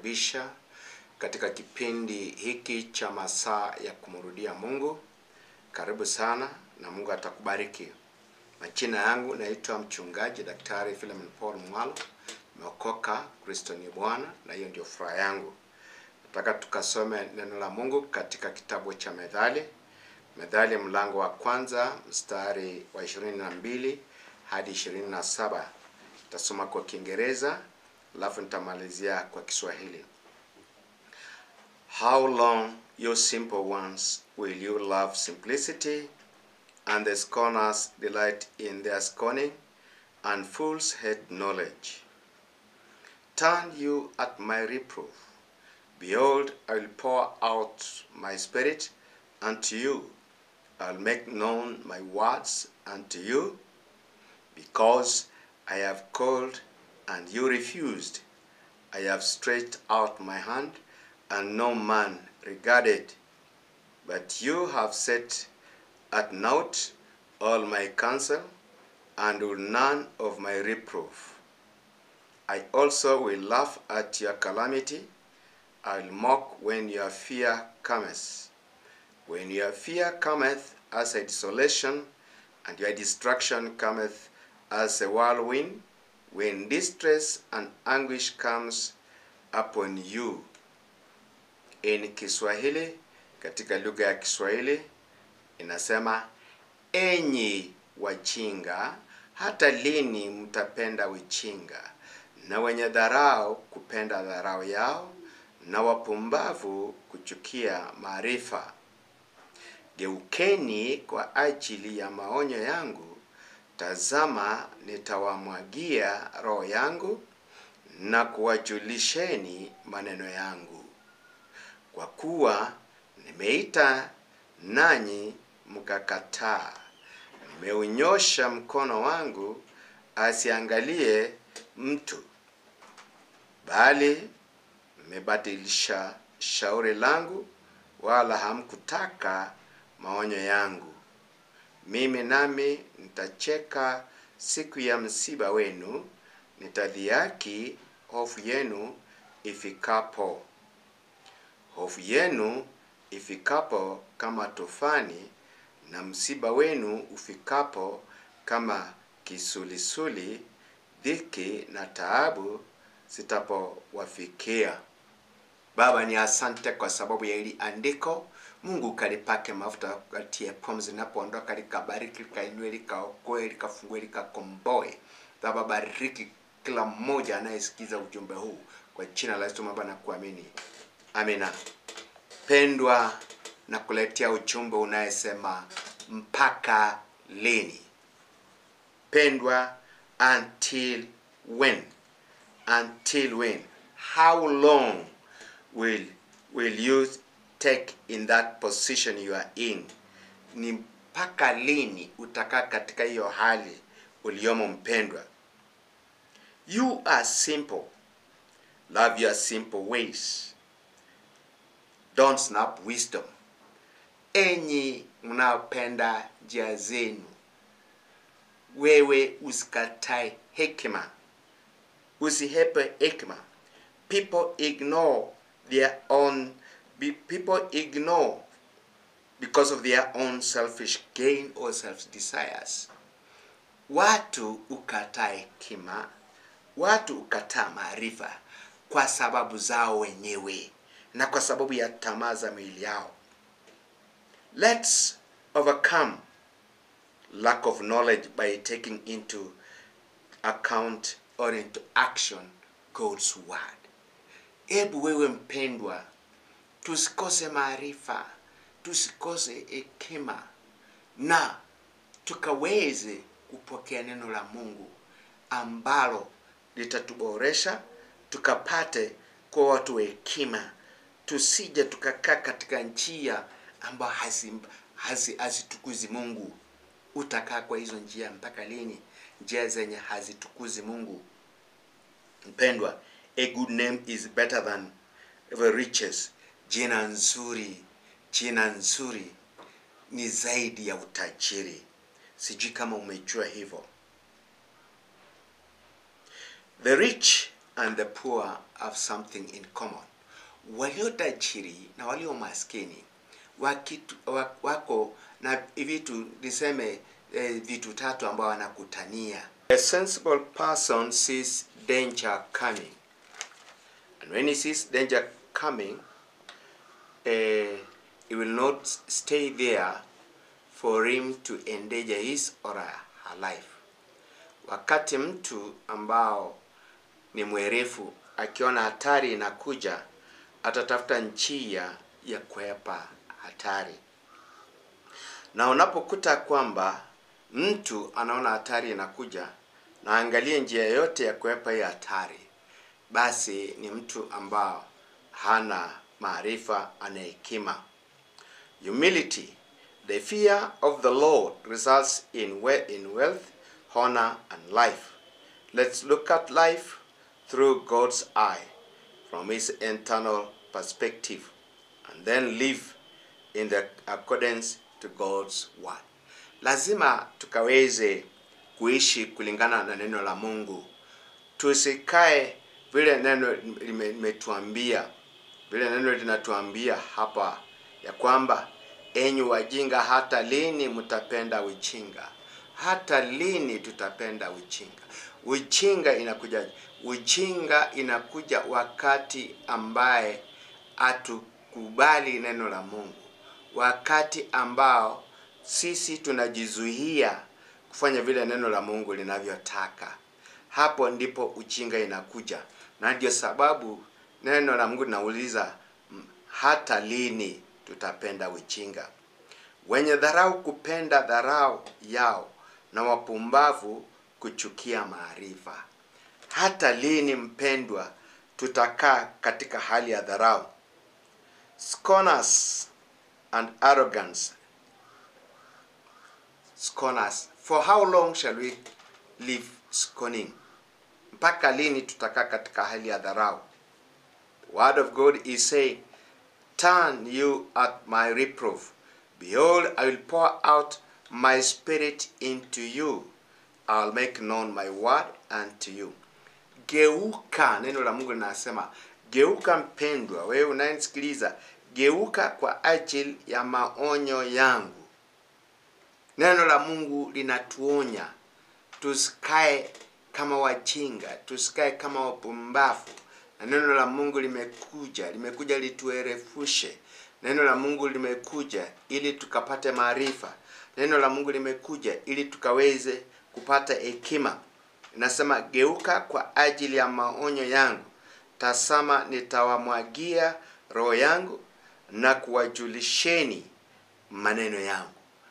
kukaribisha katika kipindi hiki cha masaa ya kumrudia Mungu. Karibu sana na Mungu atakubariki. Majina yangu naitwa mchungaji Daktari Philemon Paul Mwalo. Nimeokoka, Kristo ni Bwana na hiyo ndio furaha yangu. Nataka tukasome neno la Mungu katika kitabu cha Methali. Methali mlango wa kwanza mstari wa 22 hadi 27. Nitasoma kwa Kiingereza alafu nitamalizia kwa Kiswahili. How long, you simple ones, will you love simplicity, and the scorners delight in their scorning, and fools hate knowledge? Turn you at my reproof. Behold, I will pour out my spirit unto you. I'll make known my words unto you, because I have called and you refused. I have stretched out my hand, and no man regarded. But you have set at naught all my counsel, and will none of my reproof. I also will laugh at your calamity. I'll mock when your fear cometh. When your fear cometh as a desolation, and your destruction cometh as a whirlwind, when distress and anguish comes upon you. In Kiswahili, katika lugha ya Kiswahili inasema, enyi wajinga, hata lini mtapenda ujinga, na wenye dharau kupenda dharau yao, na wapumbavu kuchukia maarifa. Geukeni kwa ajili ya maonyo yangu, tazama nitawamwagia roho yangu na kuwajulisheni maneno yangu. Kwa kuwa nimeita nanyi mkakataa, nimeunyosha mkono wangu asiangalie mtu, bali mmebadilisha shauri langu, wala hamkutaka maonyo yangu. Mimi nami nitacheka siku ya msiba wenu, nitadhihaki hofu yenu ifikapo. Hofu yenu ifikapo kama tufani, na msiba wenu ufikapo kama kisulisuli, dhiki na taabu zitapowafikia. Baba, ni asante kwa sababu ya hili andiko. Mungu kalipake mafuta, katie pumzi linapoondoka, likabariki, likainue, likaokoe, likafungue, likakomboe. Baba, bariki kila mmoja anayesikiza ujumbe huu kwa jina la Yesu Baba na kuamini, amina. Pendwa, na kuletea ujumbe unayesema mpaka lini? Pendwa, until when? Until when? How long will will you take in that position you are in? Ni mpaka lini utakaa katika hiyo hali uliyomo mpendwa? You are simple. Love your simple ways. Don't snap wisdom. Enyi mnaopenda njia zenu, wewe usikatae hekima, usihepe hekima. People ignore their own be- people ignore because of their own selfish gain or self desires. Watu ukataa hekima, watu ukataa maarifa kwa sababu zao wenyewe na kwa sababu ya tamaa za miili yao. Let's overcome lack of knowledge by taking into account or into action God's word. Hebu wewe mpendwa, tusikose maarifa, tusikose hekima na tukaweze kupokea neno la Mungu ambalo litatuboresha tukapate kwa watu wa hekima, tusije tukakaa katika njia ambayo hazitukuzi hazi, hazitukuzi Mungu. Utakaa kwa hizo njia mpaka lini? Njia zenye hazitukuzi Mungu. Mpendwa, a good name is better than the riches. Jina nzuri, jina nzuri ni zaidi ya utajiri. Sijui kama umejua hivyo. The rich and the poor have something in common. Walio tajiri na walio maskini wakitu, wa- wako na vitu niseme eh, vitu tatu ambao wanakutania. A sensible person sees danger coming. And when he sees danger coming, uh, he will not stay there for him to endanger his or her life. Wakati mtu ambao ni mwerefu akiona hatari inakuja, atatafuta njia ya kuepa hatari. Na unapokuta kwamba mtu anaona hatari inakuja na angalie njia yote ya kuepa hiyo hatari, basi ni mtu ambao hana maarifa, ana hekima. Humility. The fear of the Lord results in, we- in wealth, honor, and life. Let's look at life through God's eye, from His internal perspective, and then live in the accordance to God's word. Lazima tukaweze kuishi kulingana na neno la Mungu, tusikae vile neno lime- limetuambia, vile neno linatuambia hapa ya kwamba enyi wajinga, hata lini mtapenda ujinga? Hata lini tutapenda ujinga? Ujinga inakuja, ujinga inakuja wakati ambaye hatukubali neno la Mungu, wakati ambao sisi tunajizuia kufanya vile neno la Mungu linavyotaka. Hapo ndipo ujinga inakuja, na ndio sababu neno la Mungu linauliza "M- hata lini tutapenda ujinga? Wenye dharau kupenda dharau yao, na wapumbavu kuchukia maarifa. Hata lini mpendwa, tutakaa katika hali ya dharau? Scorners and arrogance scorners. For how long shall we live scorning? Mpaka lini tutakaa katika hali ya dharau? The word of God is saying, Turn you at my reproof. Behold, I will pour out my spirit into you. I'll make known my word unto you. Geuka, neno la Mungu linasema geuka, mpendwa, wewe unayenisikiliza, geuka kwa ajili ya maonyo yangu. Neno la Mungu linatuonya tusikae kama wajinga, tusikae kama wapumbavu. Na neno la Mungu limekuja, limekuja lituerefushe. Neno la Mungu limekuja ili tukapate maarifa. Neno la Mungu limekuja ili tukaweze kupata hekima. Inasema, geuka kwa ajili ya maonyo yangu, tasama nitawamwagia roho yangu na kuwajulisheni maneno yangu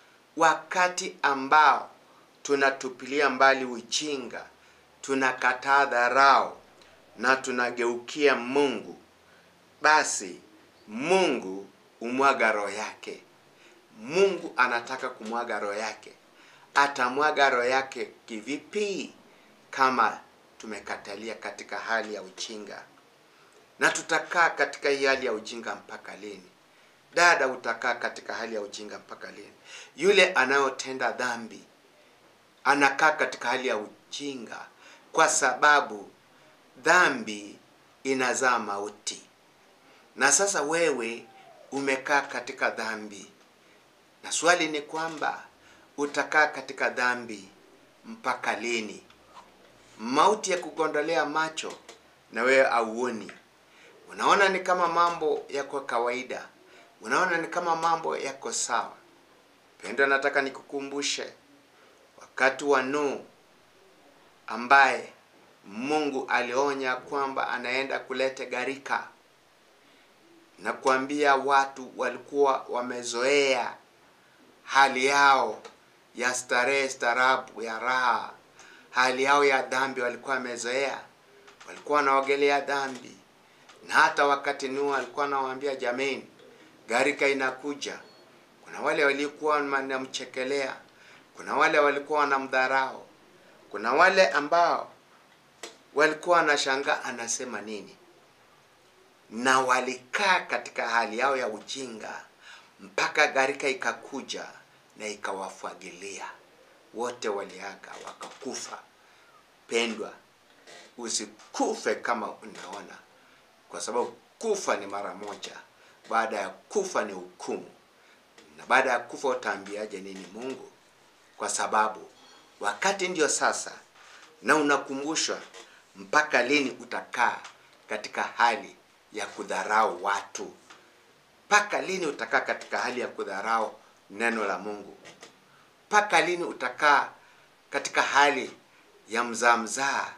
wakati ambao tunatupilia mbali ujinga, tunakataa dharau na tunageukia Mungu, basi Mungu umwaga roho yake. Mungu anataka kumwaga roho yake. Atamwaga roho yake kivipi? Kama tumekatalia katika hali ya ujinga, na tutakaa katika hii hali ya ujinga mpaka lini? Dada, utakaa katika hali ya ujinga mpaka lini? Yule anayotenda dhambi anakaa katika hali ya ujinga, kwa sababu dhambi inazaa mauti. Na sasa wewe umekaa katika dhambi, na swali ni kwamba utakaa katika dhambi mpaka lini? Mauti ya kugondolea macho na wewe auoni, unaona ni kama mambo yako kawaida, unaona ni kama mambo yako sawa. Pendo, nataka nikukumbushe wakati wa Nuhu ambaye Mungu alionya kwamba anaenda kuleta gharika, na kuambia watu walikuwa wamezoea hali yao ya starehe, starabu, ya raha, hali yao ya dhambi walikuwa wamezoea, walikuwa wanaogelea dhambi. Na hata wakati Nuhu alikuwa anawaambia jameni, gharika inakuja, kuna wale walikuwa wanamchekelea, kuna wale walikuwa wanamdharau, kuna wale ambao walikuwa wanashangaa anasema nini, na walikaa katika hali yao ya ujinga mpaka gharika ikakuja na ikawafagilia wote, waliaga wakakufa. Pendwa, usikufe kama unaona, kwa sababu kufa ni mara moja. Baada ya kufa ni hukumu, na baada ya kufa utaambiaje nini Mungu? Kwa sababu wakati ndio sasa, na unakumbushwa mpaka lini utakaa katika hali ya kudharau watu? Mpaka lini utakaa katika hali ya kudharau neno la Mungu? Mpaka lini utakaa katika hali ya mzaa mzaa?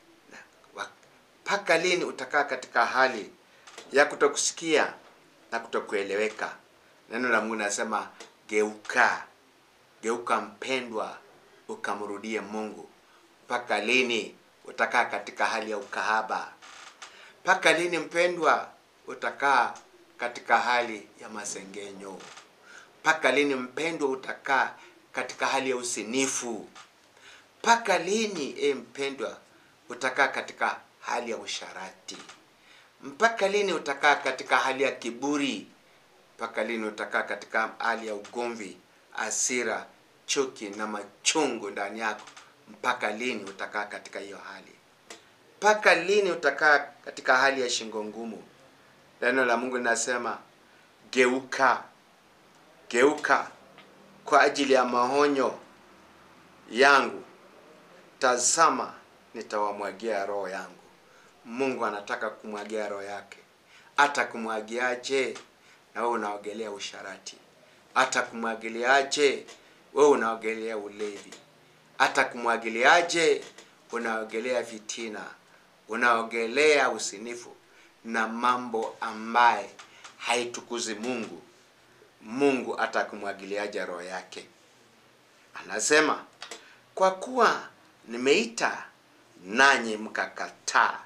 Mpaka lini utakaa katika hali ya kutokusikia na kutokueleweka? Neno la Mungu nasema geuka, geuka mpendwa, ukamrudie Mungu. Mpaka lini utakaa katika hali ya ukahaba? Mpaka lini mpendwa, utakaa katika hali ya masengenyo? Mpaka lini mpendwa, utakaa katika hali ya usinifu? Mpaka lini e mpendwa, utakaa katika hali ya usharati? Mpaka lini utakaa katika hali ya kiburi? Mpaka lini utakaa katika hali ya ugomvi, hasira, chuki na machungu ndani yako? Mpaka lini utakaa katika hiyo hali? Mpaka lini utakaa katika hali ya shingo ngumu? Neno la Mungu linasema geuka, geuka kwa ajili ya maonyo yangu. Tazama, nitawamwagia roho yangu. Mungu anataka kumwagia roho yake. Hata kumwagiaje? Na wewe unaogelea usharati. Hata kumwagiliaje? Wewe unaogelea ulevi. Hata kumwagiliaje? Unaogelea vitina, unaogelea usinifu na mambo ambaye haitukuzi Mungu. Mungu atakumwagiliaje roho yake? Anasema, kwa kuwa nimeita nanyi mkakataa,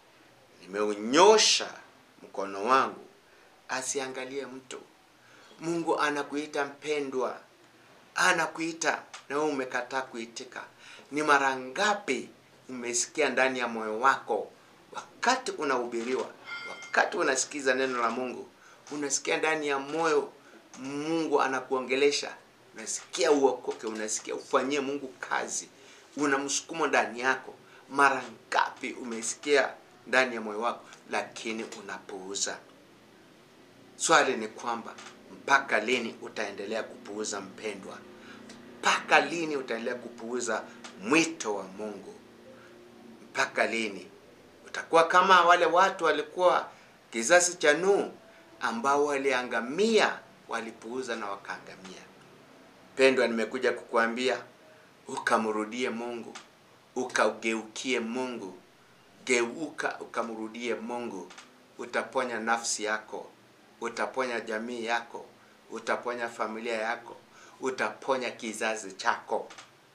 nimeunyosha mkono wangu, asiangalie mtu. Mungu anakuita mpendwa, anakuita na wewe umekataa kuitika. Ni mara ngapi umesikia ndani ya moyo wako wakati unahubiriwa, wakati unasikiza neno la Mungu, unasikia ndani ya moyo Mungu anakuongelesha, unasikia uokoke, unasikia ufanyie Mungu kazi, una msukumo ndani yako. Mara ngapi umesikia ndani ya moyo wako, lakini unapuuza? Swali ni kwamba mpaka lini utaendelea kupuuza mpendwa? Mpaka lini utaendelea kupuuza mwito wa Mungu? Mpaka lini utakuwa kama wale watu walikuwa kizazi cha Nuhu ambao waliangamia, walipuuza na wakaangamia? Pendwa, nimekuja kukuambia ukamrudie Mungu, ukageukie Mungu. Geuka ukamrudie Mungu, utaponya nafsi yako, utaponya jamii yako, utaponya familia yako, utaponya kizazi chako.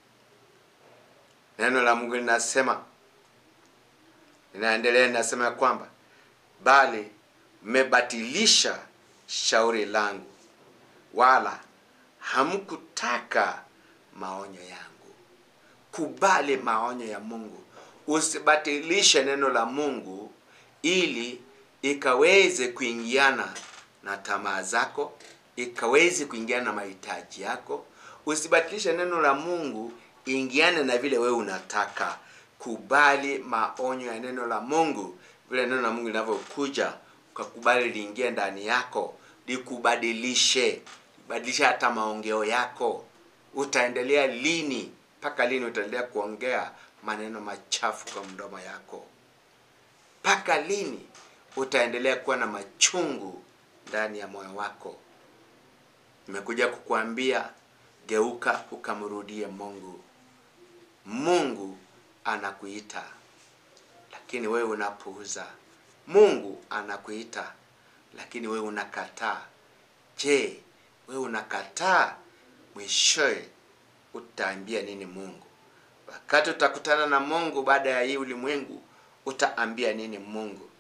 Neno la Mungu linasema, linaendelea linasema ya kwamba bali mmebatilisha shauri langu, wala hamkutaka maonyo yangu. Kubali maonyo ya Mungu, usibatilishe neno la Mungu ili ikaweze kuingiana na tamaa zako, ikaweze kuingiana na mahitaji yako. Usibatilishe neno la Mungu ingiane na vile wewe unataka. Kubali maonyo ya neno la Mungu, vile neno la Mungu linavyokuja, ukakubali liingie ndani yako, likubadilishe, badilisha hata maongeo yako. Utaendelea lini? Mpaka lini utaendelea kuongea maneno machafu kwa mdomo yako? Mpaka lini utaendelea kuwa na machungu ndani ya moyo wako? Nimekuja kukuambia geuka, ukamrudie Mungu. Mungu anakuita, lakini wewe unapuuza. Mungu anakuita, lakini wewe unakataa. Je, wewe unakataa? Mwishowe utaambia nini Mungu? Wakati utakutana na Mungu baada ya hii ulimwengu, utaambia nini Mungu?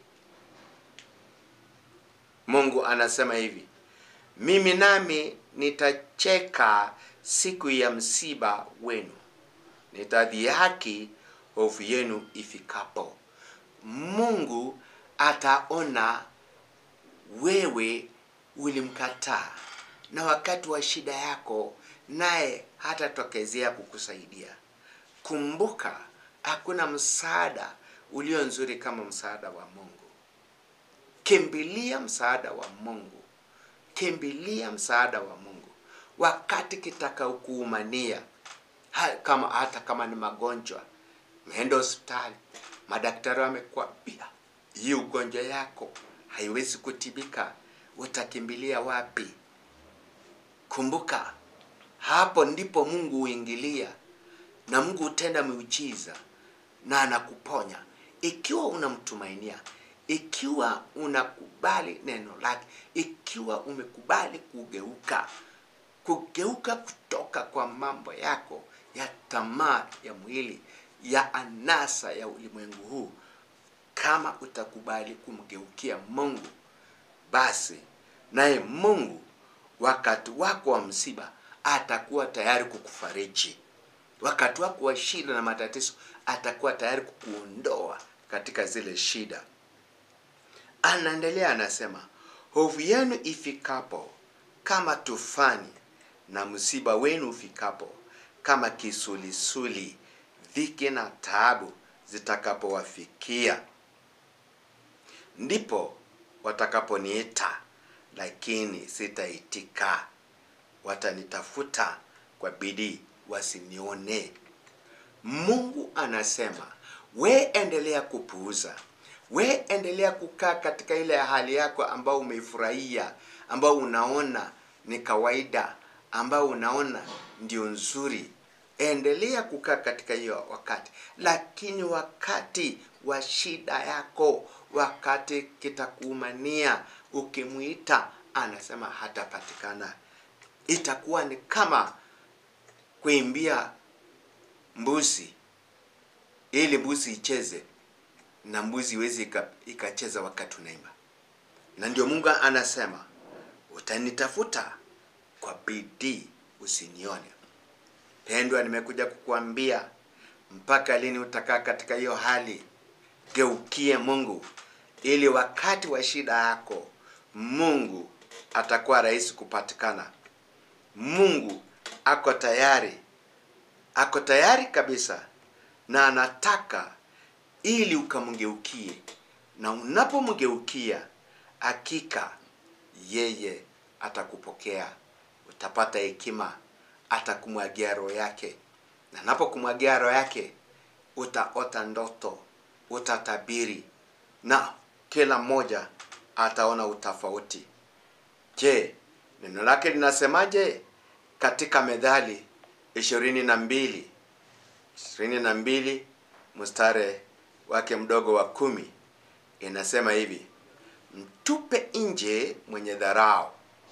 Mungu anasema hivi, mimi nami nitacheka siku ya msiba wenu, nitadhihaki hofu yenu ifikapo. Mungu ataona wewe ulimkataa, na wakati wa shida yako naye hatatokezea kukusaidia. Kumbuka, hakuna msaada ulio nzuri kama msaada wa Mungu. Kimbilia msaada wa Mungu, kimbilia msaada wa Mungu wakati kitakaokuumania, ha- kama hata kama ni magonjwa. Umeenda hospitali, madaktari wamekwambia hii ugonjwa yako haiwezi kutibika, utakimbilia wapi? Kumbuka, hapo ndipo Mungu huingilia na Mungu hutenda miujiza na anakuponya ikiwa unamtumainia, ikiwa unakubali neno lake, ikiwa umekubali kugeuka, kugeuka kutoka kwa mambo yako ya tamaa ya mwili, ya anasa ya ulimwengu huu. Kama utakubali kumgeukia Mungu, basi naye Mungu wakati wako wa msiba atakuwa tayari kukufariji. Wakati wako wa shida na matatizo atakuwa tayari kukuondoa katika zile shida. Anaendelea anasema, hofu yenu ifikapo kama tufani, na msiba wenu ufikapo kama kisulisuli, dhiki na taabu zitakapowafikia, ndipo watakaponiita, lakini sitaitika. Watanitafuta kwa bidii, wasinione. Mungu anasema we endelea kupuuza, we endelea kukaa katika ile hali yako ambao umeifurahia, ambao unaona ni kawaida, ambao unaona ndio nzuri. Endelea kukaa katika hiyo wakati, lakini wakati wa shida yako, wakati kitakuumania, ukimwita anasema hatapatikana. Itakuwa ni kama kuimbia mbuzi ili mbuzi icheze na mbuzi iwezi ika- ikacheza wakati unaimba. Na ndio Mungu anasema utanitafuta kwa bidii, usinione. Pendwa, nimekuja kukuambia mpaka lini utakaa katika hiyo hali? Geukie Mungu ili wakati wa shida yako Mungu atakuwa rahisi kupatikana. Mungu ako tayari, ako tayari kabisa, na anataka ili ukamgeukie, na unapomgeukia hakika yeye atakupokea, utapata hekima, atakumwagia roho yake, na anapokumwagia roho yake utaota ndoto, utatabiri, na kila mmoja ataona utofauti. Je, neno lake linasemaje katika Methali ishirini na mbili ishirini na mbili mstari wake mdogo wa kumi inasema hivi: mtupe nje mwenye dharau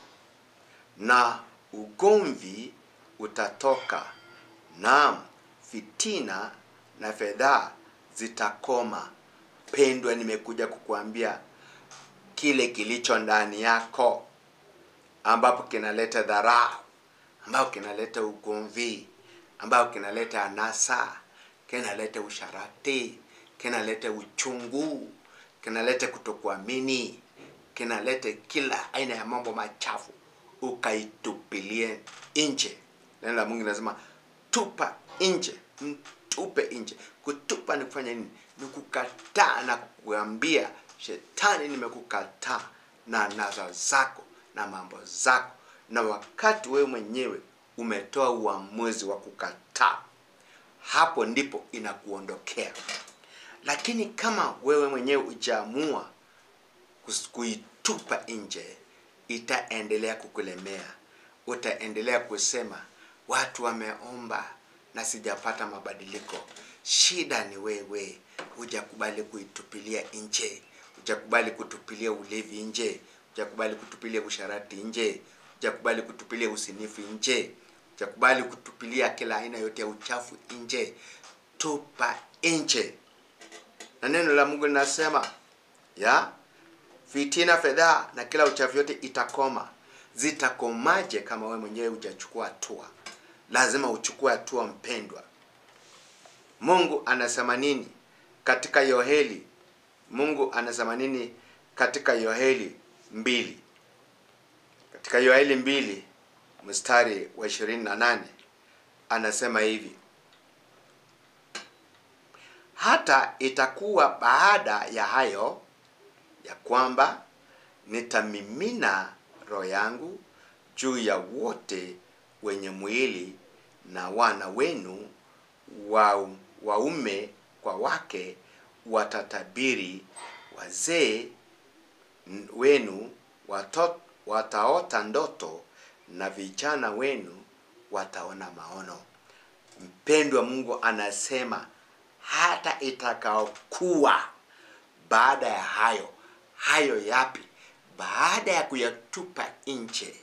na ugomvi utatoka, naam fitina na fedhaa zitakoma. Pendwa, nimekuja kukuambia kile kilicho ndani yako ambapo kinaleta dharau, ambapo kinaleta ugomvi, ambapo kinaleta anasa, kinaleta usharati, kinaleta uchungu, kinaleta kutokuamini, kinaleta kila aina ya mambo machafu, ukaitupilie nje. Neno la Mungu linasema tupa nje, mtupe nje. Kutupa ni kufanya nini? Ni kukataa na kuambia shetani, nimekukataa na naza zako na mambo zako, na wakati wewe mwenyewe umetoa uamuzi wa kukataa, hapo ndipo inakuondokea. Lakini kama wewe mwenyewe ujaamua kus- kuitupa nje, itaendelea kukulemea. Utaendelea kusema watu wameomba na sijapata mabadiliko. Shida ni wewe, hujakubali kuitupilia nje, hujakubali kutupilia ulevi nje, hujakubali kutupilia usharati nje, hujakubali kutupilia usinifu nje, hujakubali kutupilia kila aina yote ya uchafu nje. Tupa nje na neno la Mungu linasema ya fitina, fedhaa na kila uchafu yote itakoma. Zitakomaje kama wewe mwenyewe hujachukua hatua? Lazima uchukue hatua, mpendwa. Mungu anasema nini katika Yoheli? Mungu anasema nini katika Yoheli mbili? Katika Yoheli mbili mstari wa ishirini na nane anasema hivi hata itakuwa baada ya hayo ya kwamba nitamimina roho yangu juu ya wote wenye mwili na wana wenu wa, waume kwa wake watatabiri wazee n- wenu wato, wataota ndoto na vijana wenu wataona maono mpendwa mungu anasema hata itakaokuwa baada ya hayo hayo yapi baada ya kuyatupa nje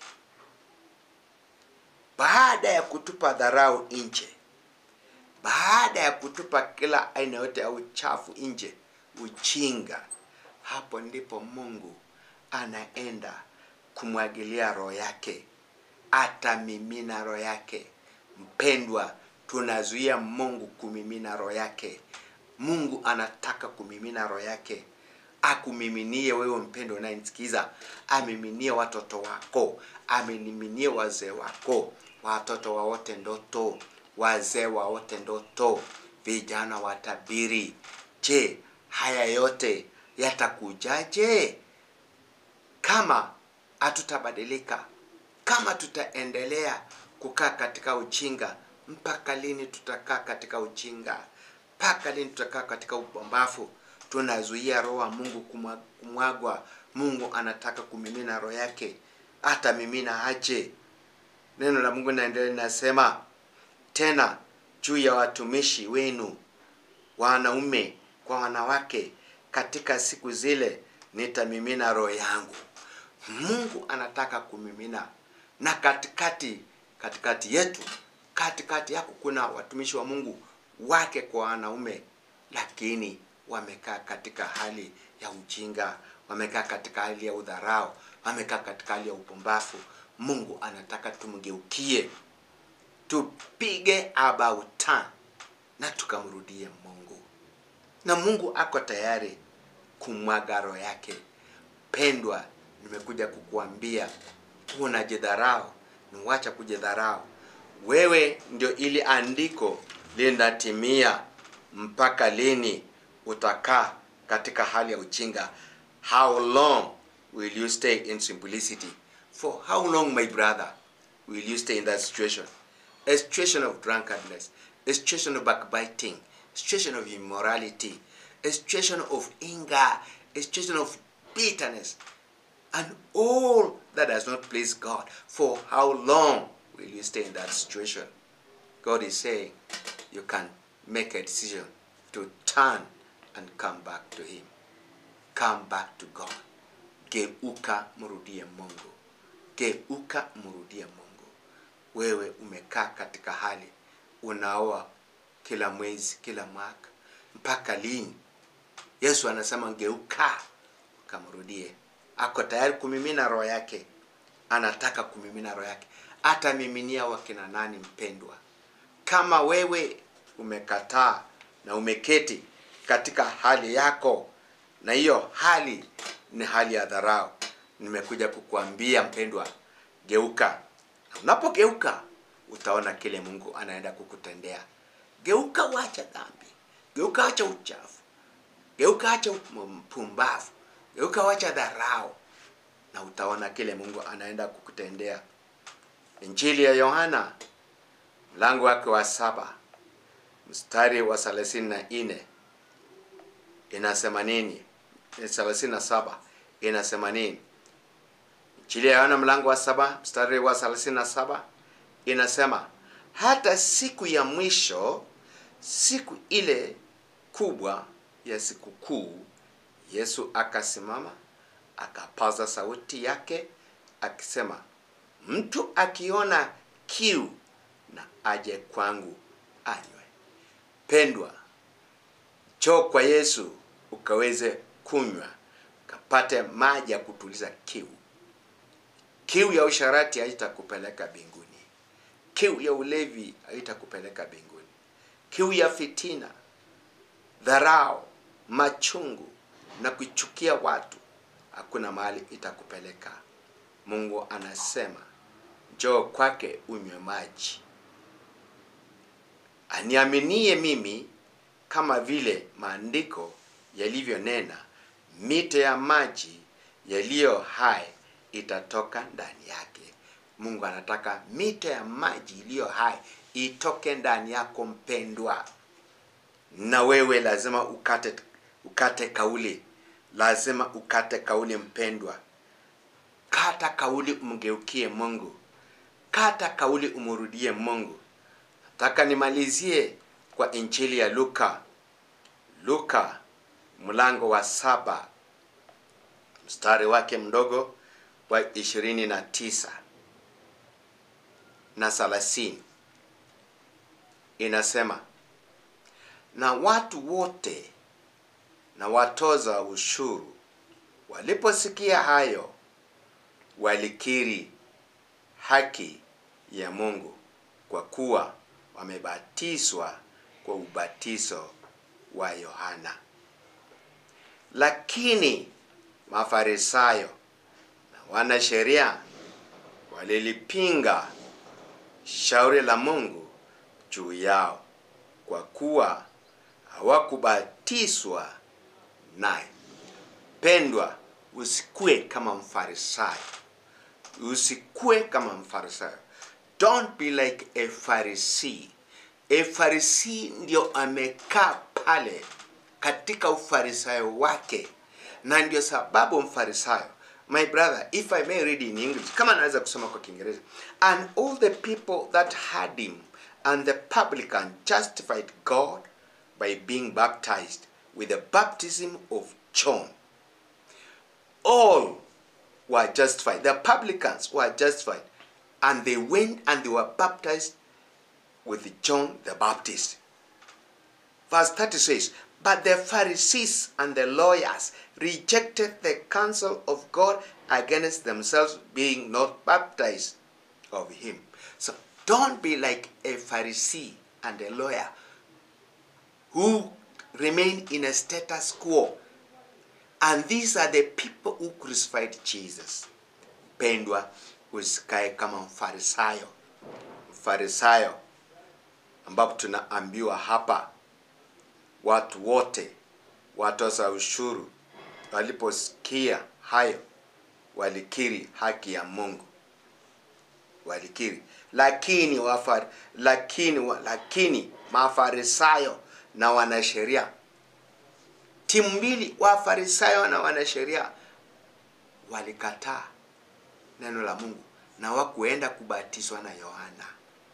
baada ya kutupa dharau nje baada ya kutupa kila aina yote ya uchafu nje ujinga hapo ndipo mungu anaenda kumwagilia roho yake atamimina roho yake mpendwa tunazuia mungu kumimina roho yake mungu anataka kumimina roho yake akumiminie wewe mpendo unayenisikiza amiminie watoto wako amiminie wazee wako watoto waote ndoto wazee waote ndoto vijana watabiri je haya yote yatakujaje kama hatutabadilika kama tutaendelea kukaa katika ujinga mpaka lini tutakaa katika ujinga mpaka lini tutakaa katika upumbavu tunazuia roho wa mungu kumwa- kumwagwa mungu anataka kumimina roho yake hata mimina aje neno la mungu naendelea linasema tena juu ya watumishi wenu wanaume kwa wanawake katika siku zile nitamimina roho yangu mungu anataka kumimina na katikati katikati yetu katikati yako kuna watumishi wa mungu wake kwa wanaume lakini wamekaa katika hali ya ujinga wamekaa katika hali ya udharau wamekaa katika hali ya upumbavu mungu anataka tumgeukie tupige about turn na tukamrudie mungu na mungu ako tayari kumwaga roho yake pendwa nimekuja kukuambia unajidharau niwacha kujidharau wewe ndio ili andiko linatimia mpaka lini utakaa katika hali ya ujinga how long will you stay in simplicity for how long my brother will you stay in that situation a situation of drunkenness a situation of backbiting a situation of immorality a situation of anger a situation of bitterness and all that does not please God. For how long will you stay in that situation? God is saying you can make a decision to turn and come back to Him. Come back to God. Geuka mrudie Mungu. Geuka mrudie Mungu. Wewe umekaa katika hali unaoa kila mwezi, kila mwaka, mpaka lini? Yesu anasema geuka kamrudie. Ako tayari kumimina roho yake, anataka kumimina roho yake. Atamiminia wakina nani, mpendwa? Kama wewe umekataa na umeketi katika hali yako, na hiyo hali ni hali ya dharau, nimekuja kukuambia mpendwa, geuka. Na unapogeuka utaona kile Mungu anaenda kukutendea. Geuka, wacha dhambi, geuka, wacha uchafu, geuka, acha mpumbavu, geuka, wacha dharau, na utaona kile Mungu anaenda kukutendea. Injili ya Yohana mlango wake wa saba mstari wa thelathini na nne inasema nini? thelathini na saba inasema nini? Injili ya Yohana mlango wa saba mstari wa thelathini na saba inasema hata siku ya mwisho, siku ile kubwa ya sikukuu, Yesu akasimama akapaza sauti yake akisema, mtu akiona kiu na aje kwangu anywe. Pendwa, njoo kwa Yesu ukaweze kunywa, ukapate maji ya kutuliza kiu. Kiu ya usharati haitakupeleka mbinguni. Kiu ya ulevi haitakupeleka mbinguni. Kiu ya fitina, dharau, machungu na kuchukia watu, hakuna mahali itakupeleka. Mungu anasema njoo kwake unywe maji. Aniaminie mimi, kama vile maandiko yalivyonena, mito ya maji yaliyo hai itatoka ndani yake. Mungu anataka mito ya maji iliyo hai itoke ndani yako mpendwa, na wewe lazima ukate ukate kauli, lazima ukate kauli mpendwa. Kata kauli, umgeukie Mungu, kata kauli, umrudie Mungu. Nataka nimalizie kwa injili ya Luka, Luka mlango wa saba mstari wake mdogo wa ishirini na tisa na thelathini inasema, na watu wote na watoza ushuru waliposikia hayo walikiri haki ya Mungu kwa kuwa wamebatizwa kwa ubatizo wa Yohana. Lakini Mafarisayo na wanasheria walilipinga shauri la Mungu juu yao kwa kuwa hawakubatizwa naye. Pendwa, usikue kama Mfarisayo, usikue kama Mfarisayo. Don't be like a Pharisee. A Pharisee ndio amekaa pale katika ufarisayo wake, na ndio sababu Mfarisayo My brother, if I may read in English, kama naweza kusoma kwa Kiingereza. And all the people that had him and the publican justified God by being baptized with the baptism of John. All were justified. The publicans were justified. And they went and they were baptized with John the Baptist. Verse 30 says, But the Pharisees and the lawyers rejected the counsel of God against themselves, being not baptized of him. So don't be like a Pharisee and a lawyer who remain in a status quo. And these are the people who crucified Jesus. Pendwa, usikae kama mfarisayo. Mfarisayo ambapo tunaambiwa hapa watu wote watoza ushuru waliposikia hayo walikiri haki ya Mungu, walikiri. Lakini wafar, lakini wa- lakini mafarisayo na wanasheria, timu mbili, wafarisayo na wanasheria, walikataa neno la Mungu na wakuenda kubatizwa na Yohana,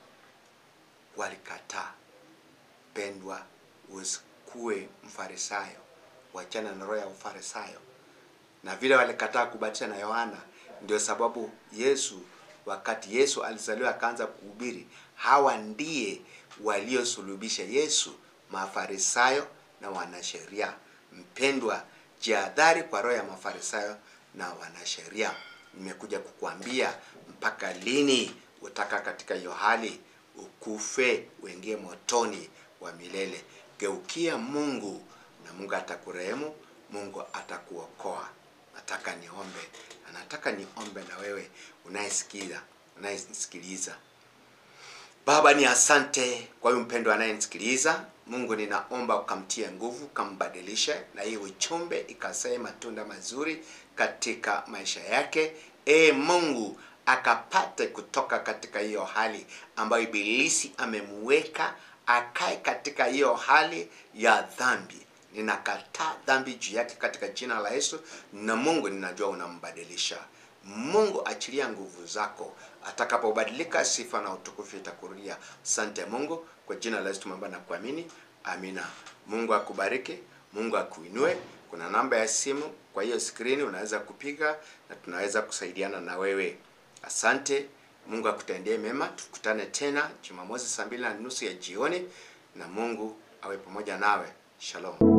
walikataa. Pendwa, usikue mfarisayo, wachana na roho ya ufarisayo. Na vile walikataa kubatizwa na Yohana, ndio sababu Yesu, wakati Yesu alizaliwa akaanza kuhubiri, hawa ndiye waliosulubisha Yesu, mafarisayo na wanasheria. Mpendwa, jihadhari kwa roho ya mafarisayo na wanasheria. Nimekuja kukuambia mpaka lini utaka katika hiyo hali ukufe uingie motoni wa milele. Geukia Mungu na Mungu atakurehemu, Mungu atakuokoa. Nataka niombe na nataka niombe na wewe unayesikiza, unayenisikiliza. Baba, ni asante kwa huyu mpendo anayenisikiliza. Mungu, ninaomba ukamtie nguvu, ukambadilishe, na hii uchumbe ikasae matunda mazuri katika maisha yake. E Mungu, akapate kutoka katika hiyo hali ambayo ibilisi amemuweka akae katika hiyo hali ya dhambi. Ninakataa dhambi juu yake katika jina la Yesu, na Mungu ninajua unambadilisha. Mungu achilia nguvu zako, atakapobadilika sifa na utukufu itakurudia. Asante Mungu, kwa jina la Yesu tumeomba na kuamini, amina. Mungu akubariki, Mungu akuinue. Kuna namba ya simu kwa hiyo skrini, unaweza kupiga na tunaweza kusaidiana na wewe. Asante, Mungu akutendee mema. Tukutane tena Jumamosi saa mbili na nusu ya jioni, na Mungu awe pamoja nawe. Shalom.